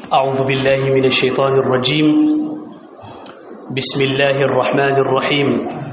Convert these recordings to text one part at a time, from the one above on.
أعوذ بالله من الشيطان الرجيم بسم الله الرحمن الرحيم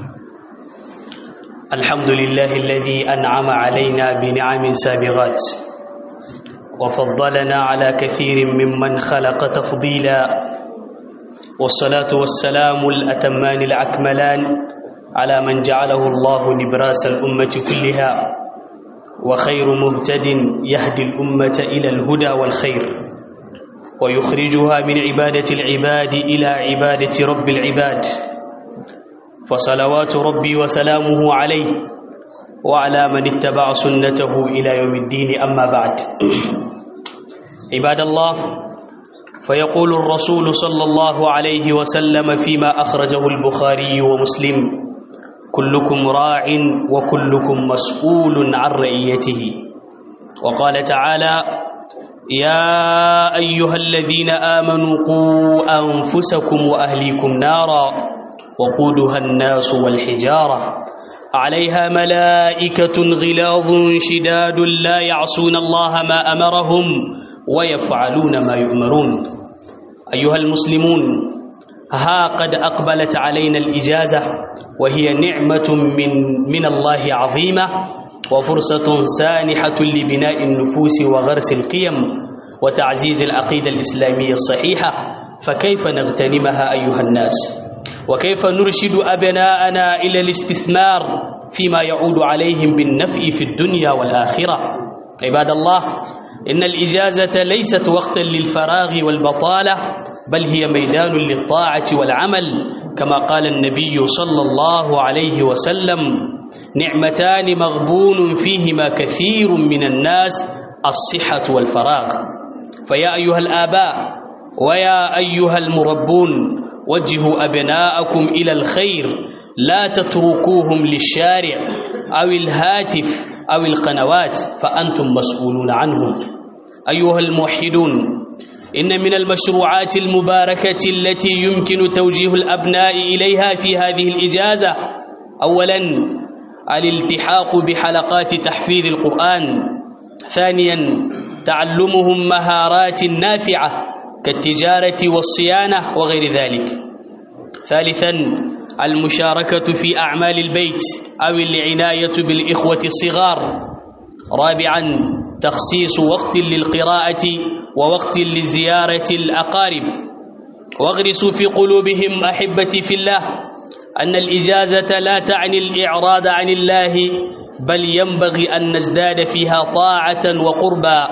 الحمد لله الذي أنعم علينا بنعم سابغات وفضلنا على كثير ممن خلق تفضيلا والصلاة والسلام الأتمان الأكملان على من جعله الله نبراس الأمة كلها وخير مهتد يهدي الأمة إلى الهدى والخير ويخرجها من عبادة العباد إلى عبادة رب العباد فصلوات ربي وسلامه عليه وعلى من اتبع سنته إلى يوم الدين أما بعد عباد الله فيقول الرسول صلى الله عليه وسلم فيما أخرجه البخاري ومسلم كلكم راع وكلكم مسؤول عن رعيته وقال تعالى يا أيها الذين آمنوا قوا أنفسكم وأهليكم نارا وقودها الناس والحجارة عليها ملائكة غلاظ شداد لا يعصون الله ما أمرهم ويفعلون ما يؤمرون أيها المسلمون ها قد أقبلت علينا الإجازة وهي نعمة من, من الله عظيمة وفرصة سانحة لبناء النفوس وغرس القيم وتعزيز العقيدة الإسلامية الصحيحة فكيف نغتنمها أيها الناس وكيف نرشد أبناءنا إلى الاستثمار فيما يعود عليهم بالنفع في الدنيا والآخرة عباد الله إن الإجازة ليست وقتا للفراغ والبطالة بل هي ميدان للطاعة والعمل كما قال النبي صلى الله عليه وسلم نعمتان مغبون فيهما كثير من الناس الصحة والفراغ فيا أيها الآباء ويا أيها المربون وجهوا أبناءكم إلى الخير لا تتركوهم للشارع أو الهاتف أو القنوات فأنتم مسؤولون عنهم أيها الموحدون إن من المشروعات المباركة التي يمكن توجيه الأبناء إليها في هذه الإجازة أولاً الالتحاق بحلقات تحفيظ القرآن ثانياً تعلمهم مهارات نافعة كالتجارة والصيانة وغير ذلك ثالثاً المشاركة في أعمال البيت أو العناية بالإخوة الصغار رابعاً تخصيص وقت للقراءة ووقت لزيارة الأقارب واغرسوا في قلوبهم أحبتي في الله أن الإجازة لا تعني الإعراض عن الله بل ينبغي أن نزداد فيها طاعة وقربا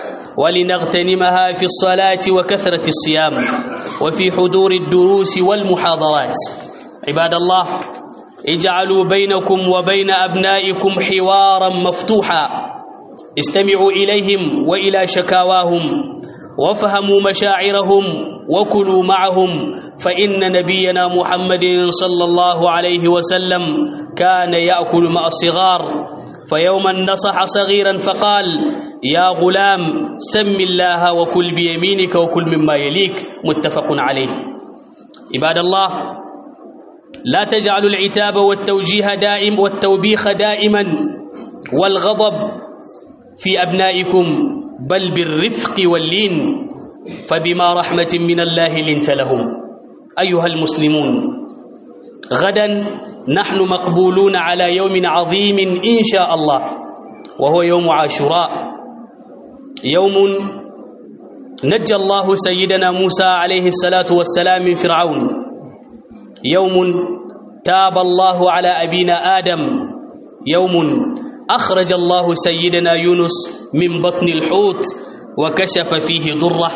ولنغتنمها في الصلاة وكثرة الصيام وفي حضور الدروس والمحاضرات عباد الله اجعلوا بينكم وبين أبنائكم حوارا مفتوحا استمعوا إليهم وإلى شكاواهم وافهموا مشاعرهم وكلوا معهم فإن نبينا محمد صلى الله عليه وسلم كان يأكل مع الصغار فيوما نصح صغيرا فقال يا غلام سم الله وكل بيمينك وكل مما يليك متفق عليه عباد الله لا تجعلوا العتاب والتوجيه دائم والتوبيخ دائما والغضب في أبنائكم بل بالرفق واللين فبما رحمة من الله لنت لهم أيها المسلمون غدا نحن مقبولون على يوم عظيم إن شاء الله وهو يوم عاشوراء يوم نجى الله سيدنا موسى عليه الصلاة والسلام من فرعون يوم تاب الله على أبينا آدم يوم أخرج الله سيدنا يونس من بطن الحوت وكشف فيه ضره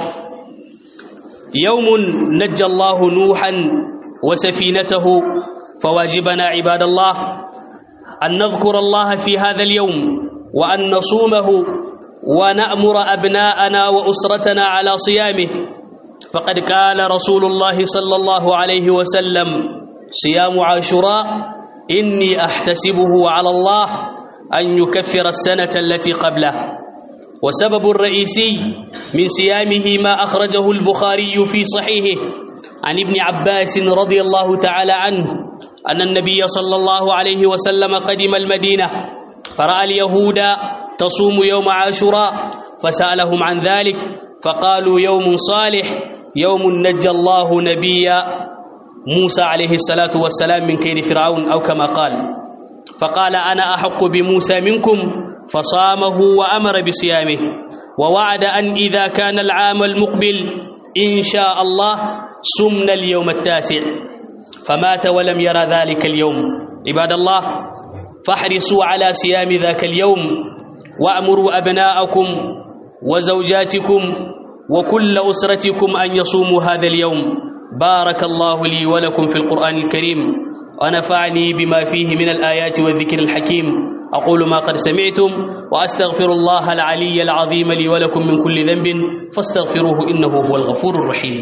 يوم نجى الله نوحا وسفينته فواجبنا عباد الله أن نذكر الله في هذا اليوم وأن نصومه ونأمر أبناءنا وأسرتنا على صيامه فقد قال رسول الله صلى الله عليه وسلم صيام عاشوراء إني أحتسبه على الله أن يكفر السنة التي قبله وسبب الرئيسي من صيامه ما أخرجه البخاري في صحيحه عن ابن عباس رضي الله تعالى عنه أن النبي صلى الله عليه وسلم قدم المدينة فرأى اليهود تصوم يوم عاشوراء فسألهم عن ذلك فقالوا يوم صالح يوم نجى الله نبيا موسى عليه الصلاة والسلام من كيد فرعون أو كما قال فقال أنا أحق بموسى منكم فصامه وأمر بصيامه ووعد أن إذا كان العام المقبل إن شاء الله سمنا اليوم التاسع فمات ولم يرى ذلك اليوم عباد الله فاحرصوا على صيام ذاك اليوم وأمروا أبناءكم وزوجاتكم وكل أسرتكم أن يصوموا هذا اليوم بارك الله لي ولكم في القرآن الكريم ونفعني بما فيه من الآيات والذكر الحكيم أقول ما قد سمعتم وأستغفر الله العلي العظيم لي ولكم من كل ذنب فاستغفروه إنه هو الغفور الرحيم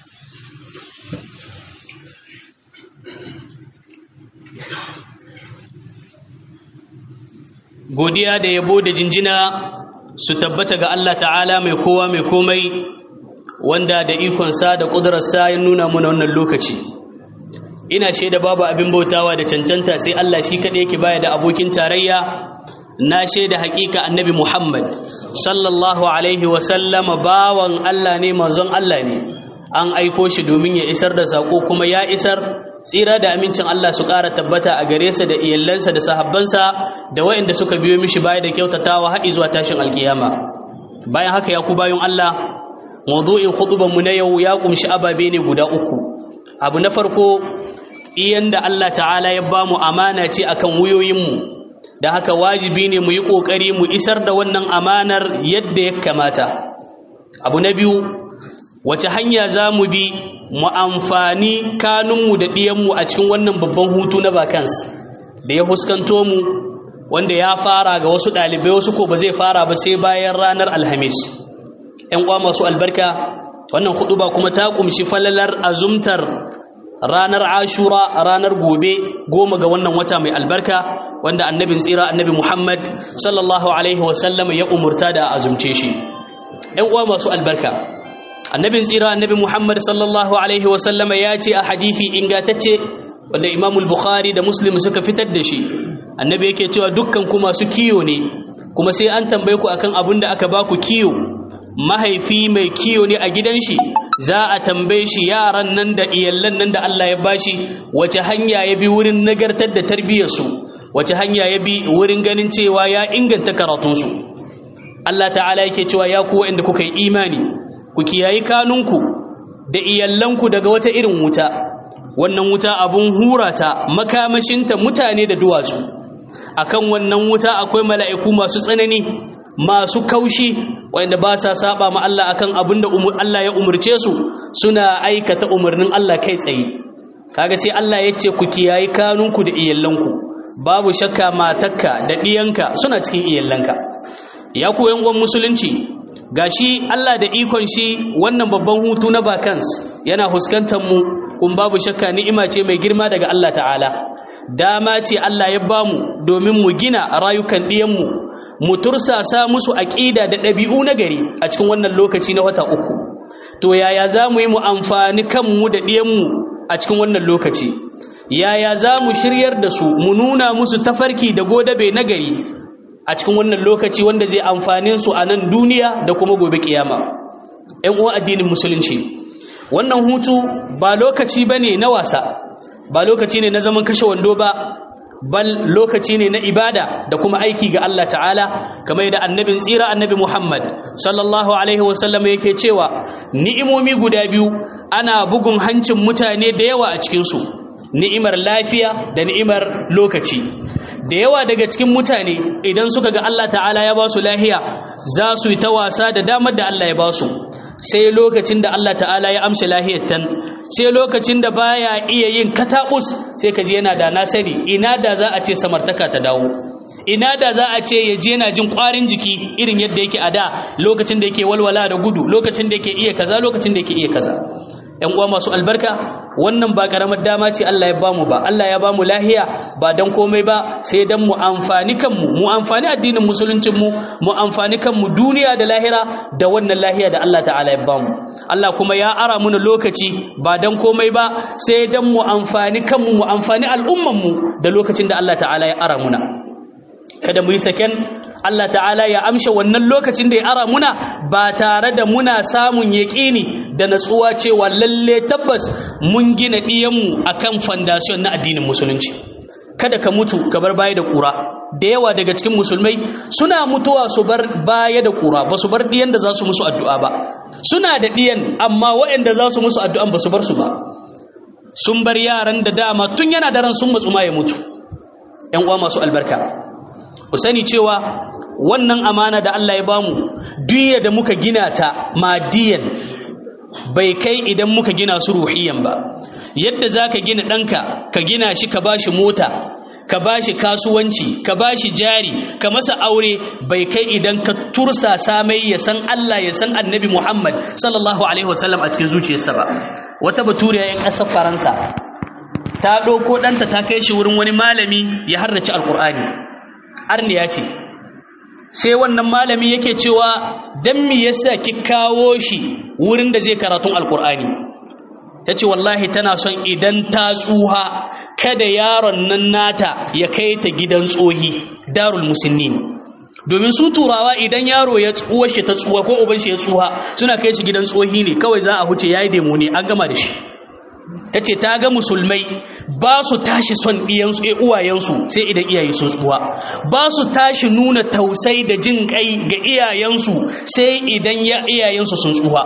godiya da yabo da jinjina su tabbata ga Allah ta'ala mai kowa mai komai wanda da ikonsa da ƙudurarsa ya nuna muna wannan lokaci ina shaida babu abin bautawa da cancanta sai Allah shi kaɗai yake baya da abokin tarayya na shaida haƙiƙa annabi Muhammad sallallahu alaihi wasallama bawan Allah ne manzon Allah ne an aiko shi domin ya isar da saƙo kuma ya isar tsira da amincin Allah su ƙara tabbata a gare sa da iyalansa da sahabbansa da waɗanda suka biyo mishi baya da kyautatawa haɗi zuwa tashin alkiyama bayan haka ya ku bayan Allah mawdu'in khutuban mu na yau ya kumshi ababe ne guda uku abu na farko iyan da Allah ta'ala ya bamu amana ce akan wuyoyin mu da haka wajibi ne mu yi kokari mu isar da wannan amanar yadda ya kamata abu na biyu wace hanya za mu bi mu amfani kanunmu da ɗiyanmu a cikin wannan babban hutu na bakans da ya fuskanto mu wanda ya fara ga wasu ɗalibai wasu ko ba zai fara ba sai bayan ranar alhamis ‘yan uwa masu albarka wannan hudu ba kuma ta kumshi falalar azumtar ranar ashura ranar gobe goma ga wannan wata mai albarka wanda annabin tsira annabi muhammad sallallahu alaihi wasallam ya umurta da azumce shi ‘yan uwa masu albarka annabin tsira annabi Muhammad sallallahu alaihi wasallama ya ce a hadithi ingatacce wanda Imam Bukhari da Muslim suka fitar da shi annabi yake cewa dukkan ku masu kiyo ne kuma sai an tambaye ku akan abin da aka baku kiyo mahaifi mai kiyo ne a gidan shi za a tambaye shi yaran nan da iyallan nan da Allah ya bashi wace hanya ya bi wurin nagartar da tarbiyyar su wace hanya ya bi wurin ganin cewa ya inganta karatun su Allah ta'ala yake cewa ya ku wanda kuka yi imani ku kiyayi kanunku da iyallanku daga wata irin wuta wannan wuta abun hurata makamashinta mutane da duwatsu akan wannan wuta akwai mala'iku masu tsanani masu kaushi wanda ba sa saba ma Allah akan abin da Allah ya umurce su suna aikata umarnin Allah kai tsaye kaga sai Allah ya ce ku kiyayi kanunku da iyallanku babu shakka matakka da ɗiyanka suna cikin iyallanka ya ku yan musulunci gashi Allah da ikon shi wannan babban hutu na bakans yana huskantar mu kun babu shakka ni'ima ce mai girma daga Allah ta'ala dama ce Allah ya bamu domin mu gina rayukan ɗiyanmu mu tursasa musu aƙida da ɗabi'u na gari a cikin wannan lokaci na wata uku to yaya za mu yi mu amfani kanmu da ɗiyanmu a cikin wannan lokaci yaya za mu shiryar da su mu nuna musu tafarki da godabe na gari a cikin wannan lokaci wanda zai amfane su a nan duniya da kuma gobe kiyama ‘yan uwan addinin musulunci wannan hutu ba lokaci ba ne na wasa ba lokaci ne na zaman kashe wando ba bal lokaci ne na ibada da kuma aiki ga Allah ta'ala kamar yadda annabin tsira annabi Muhammad sallallahu alaihi wasallam yake cewa ni'imomi guda biyu ana bugun hancin mutane da yawa a cikinsu ni'imar lafiya da ni'imar lokaci da yawa daga cikin mutane idan suka ga Allah ta'ala ya ba su lahiya za su yi ta wasa da damar da Allah ya ba su sai lokacin da Allah ta'ala ya amshi lahiyar tan sai lokacin da baya iya yin katabus sai ka ji yana da nasari ina da za a ce samartaka ta dawo ina da za a ce ya je yana jin kwarin jiki irin yadda yake a da lokacin da yake walwala da gudu lokacin da yake iya kaza lokacin da yake iya kaza ‘yan uwa masu albarka wannan ba ƙaramar dama ce Allah ya bamu ba Allah ya bamu lahiya ba don komai ba sai don mu amfani kanmu mu amfani addinin musuluncinmu mu amfani kanmu duniya da lahira da wannan lahiya da Allah ta'ala ya bamu Allah kuma ya ara muna lokaci ba don komai ba sai don mu amfani kanmu mu amfani al'ummanmu da lokacin da Allah ta'ala ya ara muna kada mu yi saken Allah ta'ala ya amsha wannan lokacin da ya ara muna ba tare da muna samun yaƙini da natsuwa cewa lalle tabbas mun gina ɗiyanmu akan fondation na addinin musulunci kada ka mutu ka bar baya da ƙura da yawa daga cikin musulmai suna mutuwa su bar baya da ƙura ba su bar ɗiyan da za su musu addu'a ba suna da ɗiyan amma waɗanda za su musu addu'an ba su bar su ba sun bar yaran da dama tun yana daren sun matsu ma ya mutu ‘yan uwa masu albarka ku sani cewa wannan amana da Allah ya bamu duk da muka gina ta madiyan bai kai idan muka gina su ruhiyan ba yadda za ka gina ɗanka ka gina shi ka bashi mota ka bashi kasuwanci ka bashi jari ka masa aure bai kai idan ka tursa samai ya san Allah ya san annabi Muhammad sallallahu alaihi wasallam a cikin zuciyarsa ba wata baturiya yan ƙasar faransa ta ɗauko ɗanta ta kai shi wurin wani malami ya harrace alƙur'ani arniya ce sai wannan malami yake cewa dan me yasa ki kawo shi wurin da zai karatun alƙur'ani ta ce wallahi tana son idan ta tsuha kada yaron nan nata ya kai ta gidan tsohi darul musinnin domin su turawa idan yaro ya tsuwa shi ta tsuwa ko uban shi ya tsuha suna kai shi gidan tsohi ne kawai za a huce yayi demo ne an gama da shi ta ce ta ga musulmai ba su tashi son ɗiyansu e uwayensu sai idan iyaye sun tsuwa ba su tashi nuna tausai da jin kai ga iyayensu sai idan iyayensu sun tsuwa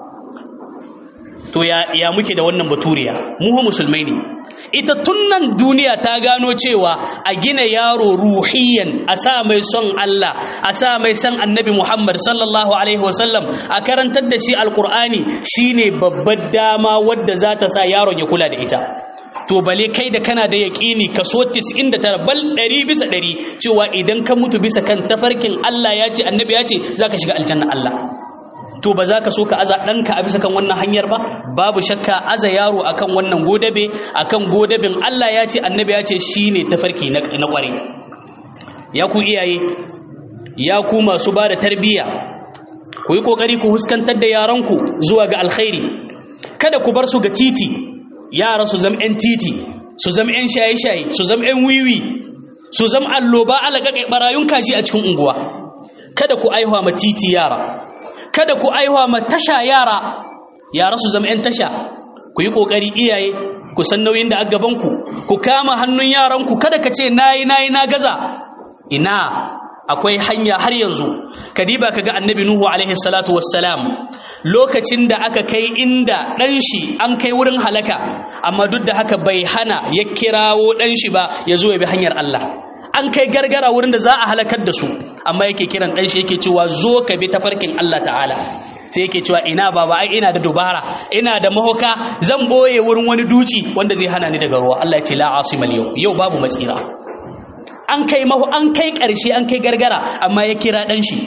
to ya, ya muke da wannan baturiya mu musulmai ne ita tunnan duniya ta gano cewa a gina yaro ruhiyan a sa mai son Allah a sa mai son annabi Muhammad sallallahu alaihi wasallam a karantar da shi alkur'ani shine babbar dama wadda za ta sa yaron ya kula da ita to bale kai da kana da yaƙini kaso 99 bal 100 bisa 100 cewa idan ka mutu bisa kan tafarkin Allah ya ce annabi ya ce zaka shiga aljanna Allah to ba za ka so ka aza ɗanka a bisa kan wannan hanyar ba babu shakka aza yaro akan wannan godabe akan godabin Allah ya ce annabi ya ce shine tafarki na ƙware ya ku iyaye ya ku masu ba da tarbiyya ku yi ƙoƙari ku huskantar da yaranku zuwa ga alkhairi kada ku bar su ga titi yara su zama 'yan titi su zama 'yan shaye-shaye su zama 'yan wiwi su zama alloba alaƙaƙai ɓarayun kaji a cikin unguwa kada ku aihuwa ma titi yara kada ku aiwa ma tasha yara yara su zama 'yan tasha ku yi ƙoƙari iyaye ku san nauyin da a gabanku ku kama hannun yaranku kada ka ce nayi nayi na gaza ina akwai hanya har yanzu kadiba kaga annabi nuhu alaihi salatu wassalam lokacin da aka kai inda ɗan shi an kai wurin halaka amma duk da haka bai hana ya kirawo ɗan shi ba ya zo ya bi hanyar Allah an kai gargara wurin da za a halakar da su amma yake kiran ɗan shi yake cewa zo ka bi tafarkin Allah ta'ala sai yake cewa ina baba ai ina da dubara ina da mahoka zan boye wurin wani duci wanda zai hana ni daga ruwa Allah ya ce la asimal yau yau babu matsira an kai maho an kai ƙarshe an kai gargara amma ya kira ɗan shi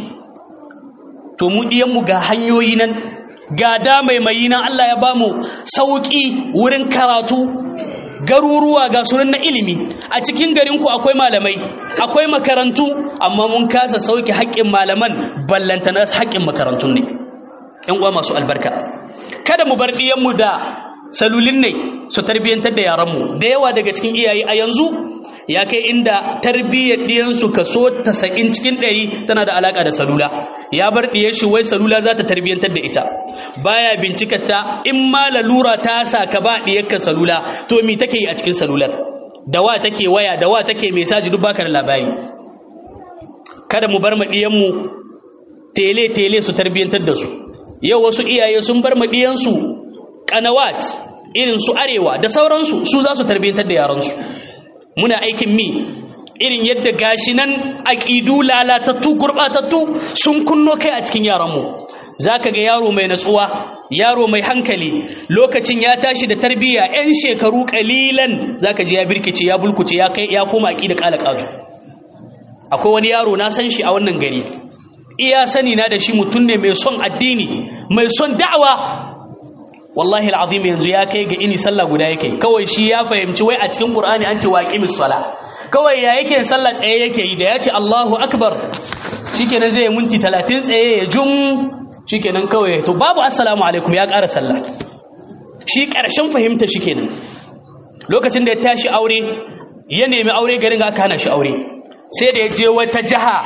to mu diyan mu ga hanyoyi nan ga da mai mai nan Allah ya bamu sauki wurin karatu garuruwa ga sunan na ilimi a cikin garinku akwai malamai akwai makarantu amma mun kasa sauke haƙƙin malaman ballantana haƙƙin makarantun ne ƴan uwa masu albarka kada mu bar ɗiyanmu da salulin ne su tarbiyyantar da yaranmu da yawa daga cikin iyaye a yanzu ya kai inda tarbiyyar ɗiyansu kaso tasa'in cikin ɗari tana da alaƙa da salula ya bar ɗiyar shi wai salula za ta tarbiyyantar da ita baya bincikar ta in ma lalura ta sa ka ba ɗiyarka salula to me take yi a cikin salular da wa take waya da wa take mesaji duk baka da labari kada mu bar maɗiyanmu tele tele su tarbiyyantar da su yau wasu iyaye sun bar maɗiyansu kanawat irin su arewa da sauransu su za su tarbiyyantar da yaransu muna aikin mi irin yadda gashi nan aƙidu lalatattu gurɓatattu sun kunno kai a cikin yaranmu za ka ga yaro mai natsuwa yaro mai hankali lokacin ya tashi da tarbiyya 'yan shekaru ƙalilan za ka ji ya birkice ya bulkuce ya kai ya koma aƙida ƙala ƙazu akwai wani yaro na san shi a wannan gari iya sani na da shi mutum ne mai son addini mai son da'awa wallahi al'azim yanzu ya kai ga ini sallah guda yake kawai shi ya fahimci wai a cikin qur'ani an ce waqimis sala kawai ya yake sallah tsaye yake yi da ya ce Allahu akbar shikenan zai minti 30 tsaye ya jum shikenan kawai to babu assalamu alaikum ya ƙara sallah shi ƙarshen fahimta shikenan lokacin da ya tashi aure ya nemi aure garin aka hana shi aure sai da ya je wata jaha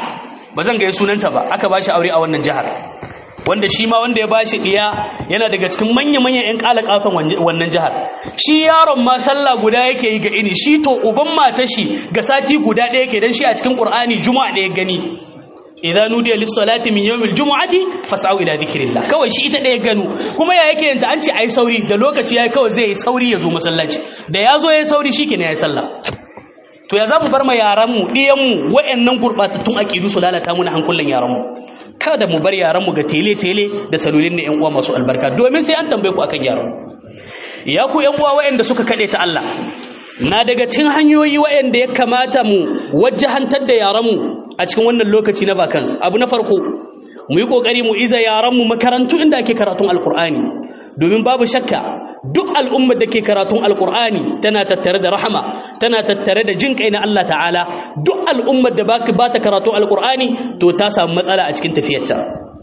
ba zan gaya sunanta ba aka bashi aure a wannan jihar wanda shi ma wanda ya bashi diya yana daga cikin manya-manyan 'yan kalakatan wannan jihar shi yaron ma sallah guda yake yi ga ini shi to uban mata shi ga sati guda ɗaya ke don shi a cikin ƙur'ani juma'a ɗaya gani idan nudiya lissalati min yawmil jumu'ati fas'au ila dhikrillah kawai shi ita ɗaya gano kuma ya yake yanta an ce ai sauri da lokaci yayi kawai zai yi sauri ya zo masallaci da ya zo yayi sauri shikenan yayi sallah to ya zamu bar ma yaran mu diyan mu wayannan gurbatattun aqidu su lalata mu na hankulan yaran mu kada mu bar yaran mu ga tele tele da salolin ne yan uwa masu albarka domin sai an tambaye ku akan yaran ya ku yan uwa wayanda suka kade ta Allah na daga cikin hanyoyi wayanda ya kamata mu wajjahantar da yaran mu a cikin wannan lokaci na vacance abu na farko mu yi kokari mu iza yaran mu makarantu inda ake karatun alqur'ani domin babu shakka duk al'ummar da ke karatun alkur'ani tana tattare da rahama tana tattare da jin kai na Allah ta'ala duk al'ummar da ba ta karatun alkur'ani to ta samu matsala a cikin tafiyarta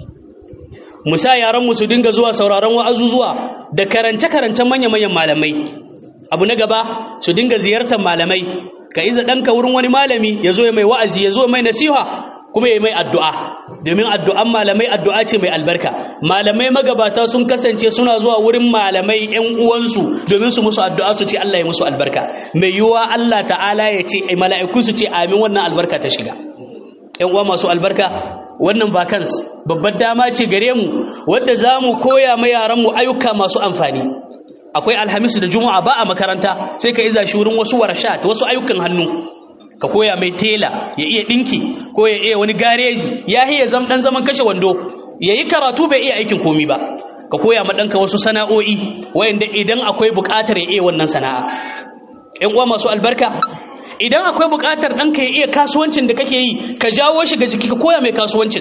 musa yaranmu su dinga zuwa sauraron wa'azuzuwa da karance-karancen manya-manyan malamai abu na gaba su dinga ziyartar malamai ka iza ɗanka wurin wani malami ya zo ya mai wa'azi ya zo mai nasiha kuma ya mai addu'a domin addu'an malamai addu'a ce mai albarka malamai magabata sun kasance suna zuwa wurin malamai ‘yan uwansu domin su musu addu'a su ce Allah ya musu albarka mai yiwuwa Allah ta'ala ya ce mala'iku su ce amin wannan albarka ta shiga ‘yan uwa masu albarka wannan bakans babbar dama ce gare mu wadda za mu koya ma yaranmu ayyuka masu amfani akwai alhamisu da juma'a ba a makaranta sai ka iza shi wurin wasu warshat wasu ayyukan hannu ka koya mai tela ya iya dinki ko ya iya wani gareji ya iya zam dan zaman kashe wando yayi karatu bai iya aikin komi ba ka koya ma danka wasu sana'o'i wayanda idan akwai buƙatar ya iya wannan sana'a ƴan uwa masu albarka idan akwai buƙatar danka ya iya kasuwancin da kake yi ka jawo shi ga jiki ka koya mai kasuwancin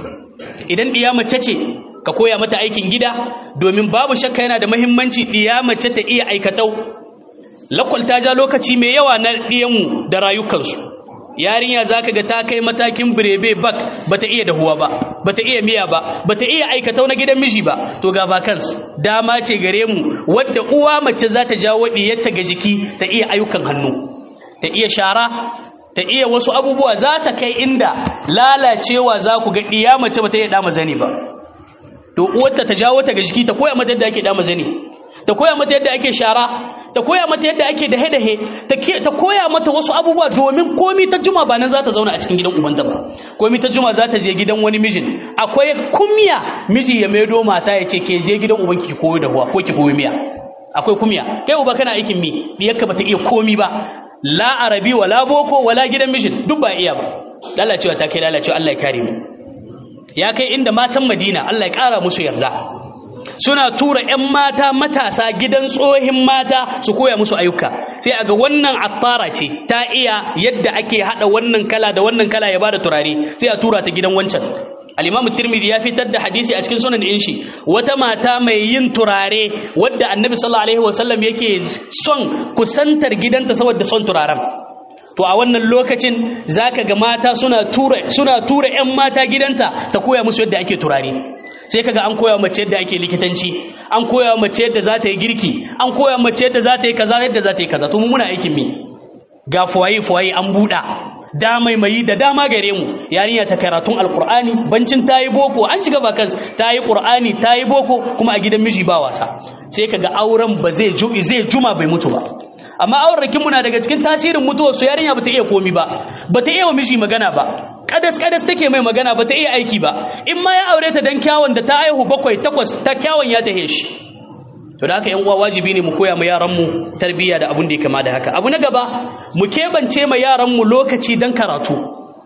idan diya mace ce ka koya mata aikin gida domin babu shakka yana da muhimmanci diya mace ta iya aikatau lakwal ta ja lokaci mai yawa na ɗiyanmu da rayukansu yarinya za ka ga ta kai matakin birebe bak ba ta iya dahuwa ba ba ta iya miya ba ba ta iya aikatau na gidan miji ba to ga vacance dama ce gare mu wadda uwa mace za ta jawo ɗiyarta ga jiki ta iya ayyukan hannu ta iya shara ta iya wasu abubuwa za ta kai inda lalacewa za ku ga ɗiya mace ba ta iya dama zani ba to uwarta ta jawo ta ga jiki ta koya mata yadda ake dama zani ta koya mata yadda ake shara ta koya mata yadda ake dahe-dahe ta koya mata wasu abubuwa domin komi ta juma ba nan za ta zauna a cikin gidan ubanta ba komi ta juma za ta je gidan wani mijin akwai kumya miji ya maido mata ya ce ke je gidan ubanki ki koyo da huwa ko ki koyo miya akwai kumya kai uba kana aikin mi diyarka bata iya komi ba la arabi wala boko wala gidan mijin duk ba iya ba lalacewa ta kai lalacewa Allah ya kare mu ya kai inda matan Madina Allah ya kara musu yarda suna tura 'yan mata matasa gidan tsohin mata su koya musu ayyuka sai aga wannan attara ce ta iya yadda ake hada wannan kala da wannan kala ya bada turare sai a tura ta gidan wancan al-imamu tirmidhi ya fitar da hadisi a cikin sunan din shi wata mata mai yin turare wadda annabi sallallahu alaihi wasallam yake son kusantar gidanta saboda son turaren to a wannan lokacin zaka ga mata suna tura suna tura ƴan mata gidanta ta koya musu yadda ake turare sai kaga an koya mace yadda ake likitanci an koya mace yadda za ta yi girki an koya mace yadda za ta yi kaza yadda za ta yi kaza to mu muna aikin mi ga fuwaye fuwaye an buɗa da mai da dama gare mu yarinya ta karatun alqur'ani bancin tayi boko an shiga vacance tayi qur'ani tayi boko kuma a gidan miji ba wasa sai kaga auren ba zai zai juma bai mutu ba amma aurrakin muna daga cikin tasirin mutuwar su yarinya bata iya komi ba bata iya wa miji magana ba kadas kadas take mai magana bata iya aiki ba in ma ya aure ta dan kyawun da ta aihu bakwai takwas ta kyawun ya tahe shi to da haka yan uwa wajibi ne mu koya ma yaran mu tarbiyya da abun da ya kama da haka abu na gaba mu kebance ma yaran mu lokaci dan karatu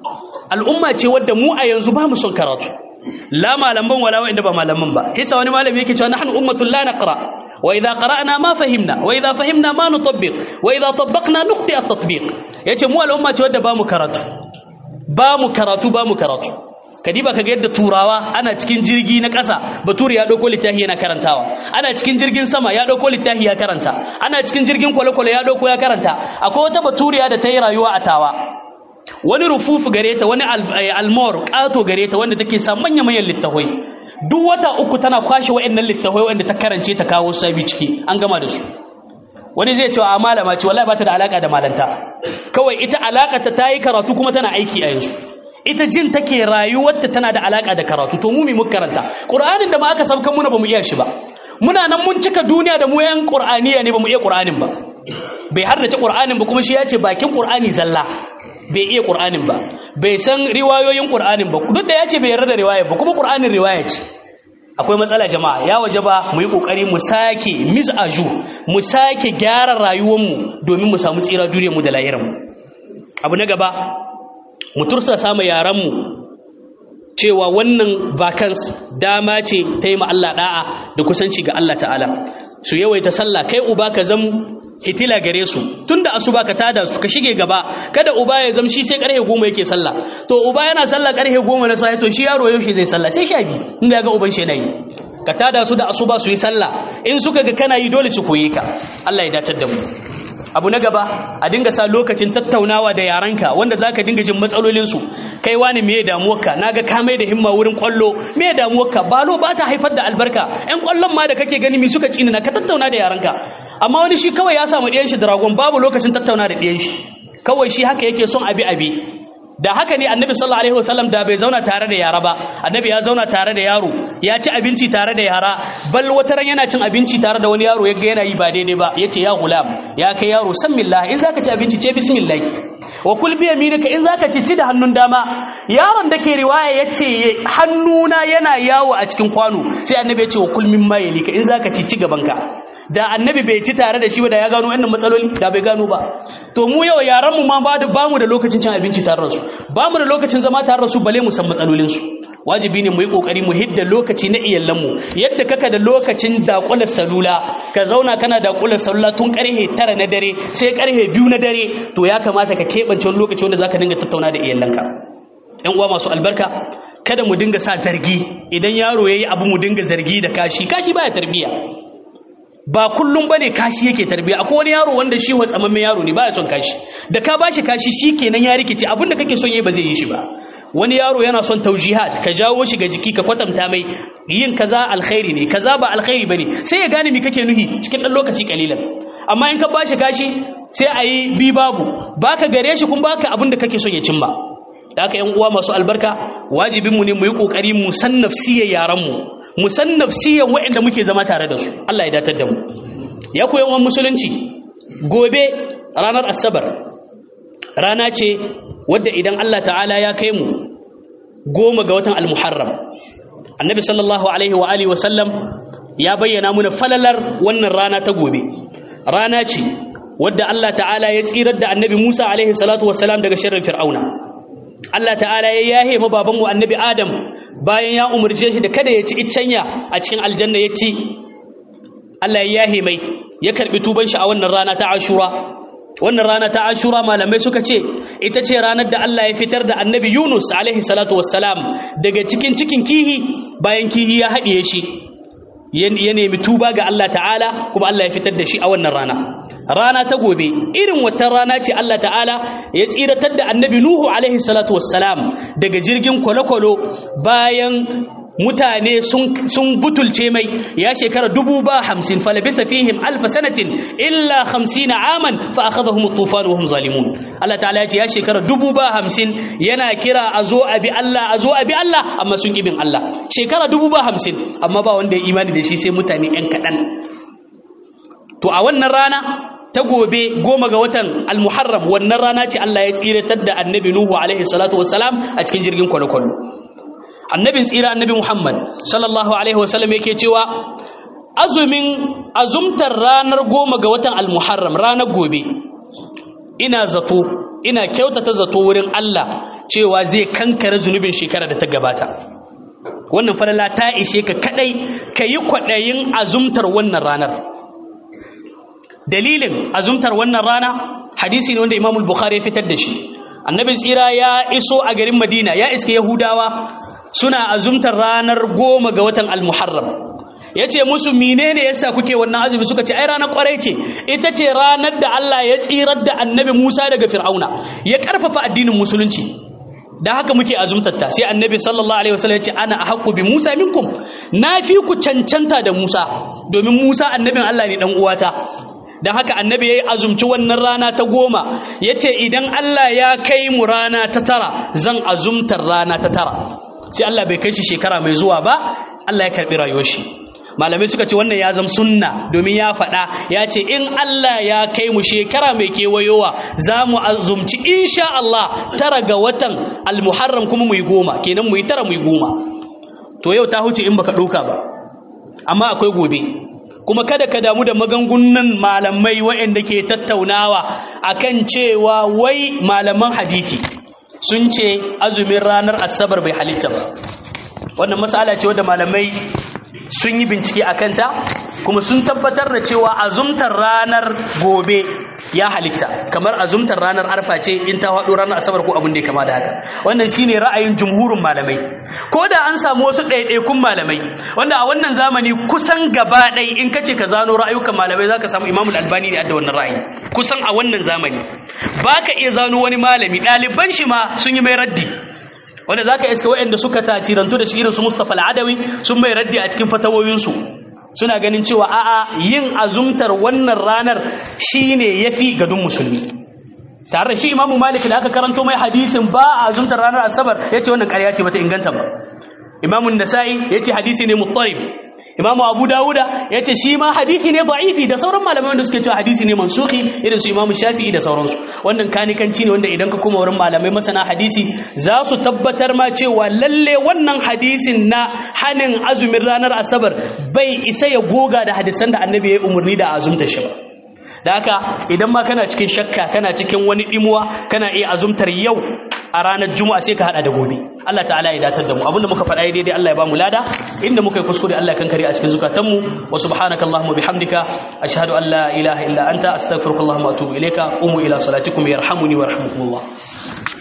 al'umma ce wadda mu a yanzu ba mu son karatu la malaman wala wa'inda ba malaman ba kisa wani malami yake cewa nahnu ummatul la naqra وإذا قرأنا ما فهمنا وإذا فهمنا ما نطبق وإذا طبقنا نخطئ التطبيق yace mu al'umma ce wadda bamu karatu bamu karatu bamu karatu kadiba kaga yadda turawa ana cikin jirgi na ƙasa baturi ya dauko littafi yana karantawa ana cikin jirgin sama ya dauko littafi ya karanta ana cikin jirgin kwale-kwale ya dauko ya karanta akwai wata baturiya da ta yi rayuwa a tawa wani rufufu gare ta wani almor ƙato gare ta wanda take sa manya-manyan littafai duk wata uku tana kwashe wa'annan littafai wanda ta karance ta kawo sabi ciki an gama da su wani zai cewa a malama ce wallahi ba ta da alaka da malanta kawai ita alaka ta tayi karatu kuma tana aiki a yanzu ita jin take rayuwarta tana da alaka da karatu to mu mi muka karanta qur'anin da ma aka sabkan muna bamu iya shi ba muna nan mun cika duniya da mu yan qur'aniya ne bamu iya qur'anin ba bai haddace qur'anin ba kuma shi ya ce bakin qur'ani zalla bai iya qur'anin ba bai san riwayoyin qur'anin ba duk da ya ce bai yarda da riwaya ba kuma qur'anin riwaya ce akwai matsala jama'a ya waje ba mu yi kokari mu sake mizaju mu sake gyara rayuwarmu domin mu samu tsira duniyarmu da lahiranmu abu na gaba mu tursa samu yaranmu cewa wannan vacance dama ce ta yi ma Allah da'a da kusanci ga Allah ta'ala su yawaita sallah kai uba ka zam hitila gare su tunda asuba ka tada su ka shige gaba kada uba ya zamshi sai karfe goma yake sallah to uba yana sallah karfe goma na safe to shi yaro yaushe zai sallah sai sha biyu in ga uban shi yana yi ka tada su da asuba su yi sallah in suka ga kana yi dole su koye ka Allah ya datar da mu abu na gaba a dinga sa lokacin tattaunawa da yaranka wanda zaka dinga jin matsalolinsu kai wani me damuwarka naga ka mai da himma wurin kwallo me damuwarka balo ba ta haifar da albarka ƴan kwallon ma da kake gani mi suka tsina ka tattauna da yaranka amma wani shi kawai ya samu ɗiyan shi dragon babu lokacin tattauna da ɗiyan shi kawai shi haka yake son abi abi da haka ne annabi sallallahu alaihi wasallam da bai zauna tare da yara ba annabi ya zauna tare da yaro ya ci abinci tare da yara bal wata ran yana cin abinci tare da wani yaro yaga yana yi ba daidai ba yace ya gulam ya kai yaro san billah in zaka ci abinci ce bismillah wa kul bi yaminika in zaka ci ci da hannun dama yaron da ke riwaya yace hannuna yana yawo a cikin kwano sai annabi ya ce wa kul mimma yalika in zaka ci ci gaban ka da annabi bai ci tare da shi ba da ya gano wannan matsaloli da bai gano ba to mu yau yaran mu ma ba da bamu da lokacin cin abinci tare da su bamu da lokacin zama tare da su bale mu san matsalolin su wajibi ne mu yi kokari mu hidda lokaci na iyalan mu yadda kaka da lokacin dakular salula ka zauna kana dakular salula tun karhe tara na dare sai karhe biyu na dare to ya kamata ka keɓance wani lokaci wanda zaka dinga tattauna da iyalanka yan uwa masu albarka kada mu dinga sa zargi idan yaro yayi abu mu dinga zargi da kashi kashi baya tarbiya ba kullum bane kashi yake tarbiya akwai wani yaro wanda shi watsamammen yaro ne baya son kashi da ka bashi kashi shikenan ya rikice abinda kake son yayi ba zai yi shi ba wani yaro yana son taujihat ka jawo shi ga jiki ka kwatanta mai yin kaza alkhairi ne kaza ba alkhairi bane sai ya gane me kake nuhi cikin dan lokaci kalilan amma in ka bashi kashi sai a yi bi babu baka gare shi kun baka abin da kake son ya cimma da haka yan uwa masu albarka wajibinmu ne mu yi kokari mu san nafsiyar yaran mu mu san nafsiyar waɗanda muke zama tare da su Allah ya datar da mu ya koyi wa musulunci gobe ranar asabar rana ce wadda idan Allah ta'ala ya kai mu goma ga watan al-muharram annabi sallallahu alaihi wa alihi wasallam ya bayyana muna falalar wannan rana ta gobe rana ce wadda Allah ta'ala ya tsirar da annabi Musa alaihi salatu wassalam daga sharrin fir'auna Allah ta'ala ya yahe ma babanmu annabi Adam bayan ya umarce shi da kada ya ci iccenya a cikin aljanna ya ci Allah ya yahe mai ya karbi tuban shi a wannan rana ta Ashura wannan rana ta Ashura malamai suka ce ita ce ranar da Allah ya fitar da annabi Yunus alaihi salatu wassalam daga cikin cikin kihi bayan kihi ya haɗiye shi ya nemi tuba ga Allah ta'ala kuma Allah ya fitar da shi a wannan rana rana ta gobe irin wata rana ce Allah ta'ala ya tsiratar da annabi Nuhu alaihi salatu wassalam daga jirgin kwale-kwale bayan mutane sun butulce mai ya shekara dubu ba hamsin falabisa fihim alfa sanatin illa hamsina aman fa akhadhahum tufan wa hum zalimun Allah ta'ala ya ce ya shekara dubu ba hamsin yana kira a zo a bi Allah a zo a bi Allah amma sun bin Allah shekara dubu ba hamsin amma ba wanda ya imani da shi sai mutane yan kaɗan to a wannan rana ta gobe goma ga watan almuharram wannan rana ce Allah ya tsiratar da annabi Nuhu alaihi salatu wassalam a cikin jirgin kwale-kwale annabin tsira annabi Muhammad sallallahu alaihi wasallam yake cewa azumin azumtar ranar goma ga watan almuharram ranar gobe ina zato ina kyautata zato wurin Allah cewa zai kankare zunubin shekara da ta gabata wannan falala ta ishe ka kadai ka yi kwaɗayin azumtar wannan ranar dalilin azumtar wannan rana hadisi ne wanda imamul bukhari ya fitar da shi annabin tsira ya iso a garin madina ya iske yahudawa suna azumtar ranar goma ga watan almuharram ya ce musu menene yasa kuke wannan azumi suka ce ai ranar kwarai ce ita ce ranar da Allah ya tsirar da annabi Musa daga Fir'auna ya karfafa addinin musulunci da haka muke azumtarta sai annabi sallallahu alaihi wasallam ya ce ana ahqqu bi Musa minkum na fi ku cancanta da Musa domin Musa annabin Allah ne dan uwata don haka annabi ya yi azumci wannan rana ta goma ya ce idan Allah ya kai mu rana ta tara zan azumtar rana ta tara sai Allah bai kai shi shekara mai zuwa ba Allah ya karɓi rayuwar shi malamai suka ce wannan ya zama sunna domin ya faɗa ya ce in Allah ya kai mu shekara mai kewayowa za mu azumci insha Allah tara ga watan almuharram kuma mu yi goma kenan mu yi tara mu yi goma to yau ta huce in baka ɗauka ba amma akwai gobe kuma kada ka damu da magangunan malamai waɗanda ke tattaunawa akan cewa wai malaman hadisi sun ce azumin ranar asabar bai halitta ba wannan masala ce wadda malamai sun yi bincike a kanta kuma sun tabbatar da cewa azumtar ranar gobe ya halitta kamar azumtar ranar arfa ce in ta haɗo ranar asabar ko abin da ya kama da haka wannan shine ra'ayin jumhurin malamai ko da an samu wasu ɗaiɗaikun malamai wanda a wannan zamani kusan gaba ɗai in kace ka zano ra'ayukan malamai zaka samu imamul albani ne a da wannan ra'ayi kusan a wannan zamani baka iya zano wani malami ɗaliban shi ma sun yi mai raddi wanda za ka iska waɗanda suka tasirantu da shi irinsu mustapha al'adawi sun mai raddi a cikin fatawoyinsu suna ganin cewa a'a yin azumtar wannan ranar shi ne ya fi gadon musulmi tare da shi imamu malik da aka karanto mai hadisin ba a azumtar ranar asabar ya ce wannan ƙarya ce bata inganta ba imamun nasa'i ya ce hadisi ne muttarib imamu abu dawuda ya ce shi ma hadisi ne da'ifi da sauran malamai wanda suke cewa hadisi ne mansuhi irin su imamu shafi'i da sauransu wannan kanikanci ne wanda idan ka koma wurin malamai masana hadisi za su tabbatar ma cewa lalle wannan hadisin na hanin azumin ranar asabar bai isa ya goga da hadisan da annabi ya yi umarni da azumta shi ba da haka idan ma kana cikin shakka kana cikin wani dimuwa kana iya azumtar yau a ranar juma'a sai ka hada da gobe Allah ta'ala ya datar da mu abinda muka faɗa daidai Allah ya ba mu lada inda muka yi kuskure Allah ya kankare a cikin zukatanmu wa subhanaka allahumma bihamdika ashhadu an la ilaha illa anta astaghfiruka wa atubu ilayka qumu ila salatikum yarhamuni wa yarhamukumullah